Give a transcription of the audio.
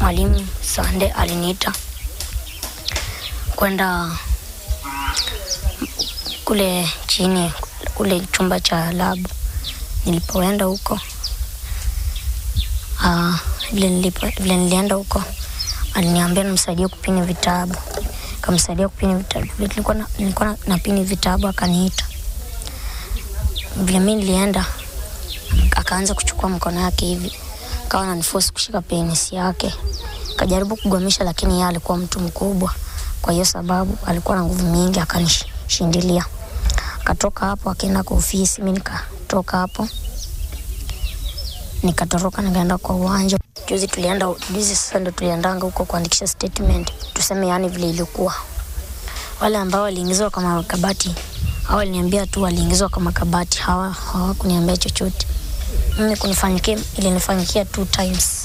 mwalimu Sande aliniita kwenda kule chini kule chumba cha labu. Nilipoenda huko ah, vile nilipo- vile nilienda huko aliniambia nimsaidie kupini vitabu, kamsaidia kupini vitabu. Vile Nilikuwa na, nilikuwa na, napini vitabu akaniita. Vile mi nilienda akaanza kuchukua mkono yake hivi, akawa ananiforce kushika penisi yake, kajaribu kugwamisha, lakini yeye alikuwa mtu mkubwa, kwa hiyo sababu alikuwa na nguvu mingi, akanishindilia. Akatoka hapo akaenda kwa ofisi, mi nikatoka hapo nikatoroka nikaenda kwa uwanja. Juzi tulienda, juzi sasa ndo tuliendanga huko kuandikisha statement, tuseme yani vile ilikuwa. Wale ambao waliingizwa kwa makabati hao waliniambia tu waliingizwa kwa makabati, hawa hawakuniambia chochote. Mimi kunifanyikia ilinifanyikia two times.